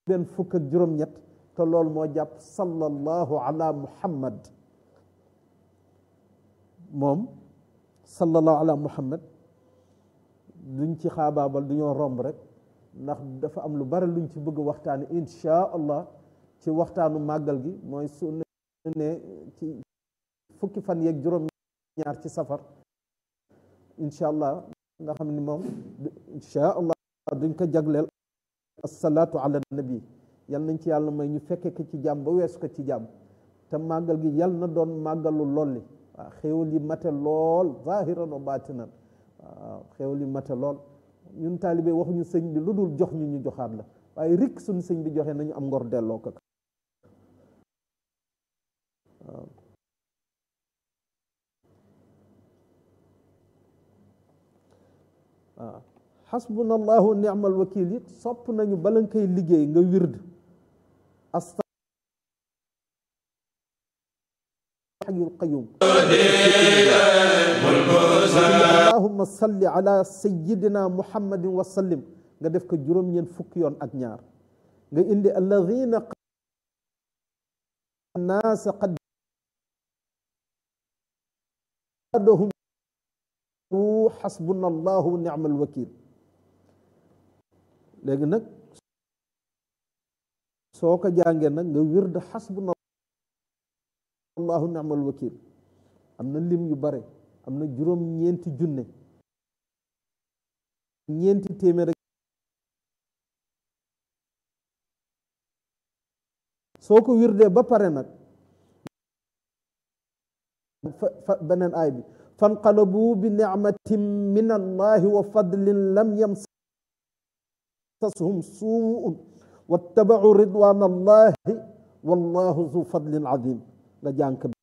benn fukk ak juróom-ñett te loolu moo jàpp sallallahu ala muhammad moom sallallahu ala muhammad duñ ci xaabaabal du ñoo romb rek ndax dafa am lu bari luñ ci bëgg waxtaani insha allah ci waxtaanu màggal gi mooy su ne ci fukki fan yeeg juróom ñaar ci safar insha allah nga xam ni moom insha allah duñ ko jagleel asalaatu ala nabi yal nañ ci yàlla may ñu fekke ko ci jàmm ba weesu ko ci jàmm te màggal gi yal na doon màggalu lolli waaw xéewal yi mate lool zahiran wa baatinan waaw xéewal yi mate lool ñun taalibe waxuñu sëñ bi lu dul jox ñu ñu joxaat la waaye rikk suñu sëñ bi joxe nañu am ngor delloo ko waaw waaw xasbuna allahu ni'mal wakil it sopp nañu bala nga koy liggéey nga wird asta xayul qayum allahumma salli ala sayidina muhammadin wa sallim nga def ko juróom-ñeent fukki yoon ak ñaar nga indi alladina naasa qad adahum xasbuna allahu ni'mal wakil léegi nag soo ko jàngee nag nga wird xasbuna allahu ni'mal wakil am na lim yu bare am na juróom ñeenti junne ñeenti téeméer rek soo ko wirdee ba pare nag fa beneen aay bi fanqalabu bi nicmatin min allahi wa fadlin lam yamsashum suun wattabacu ridwan allahi wallahu zu fadlin azim nga jànk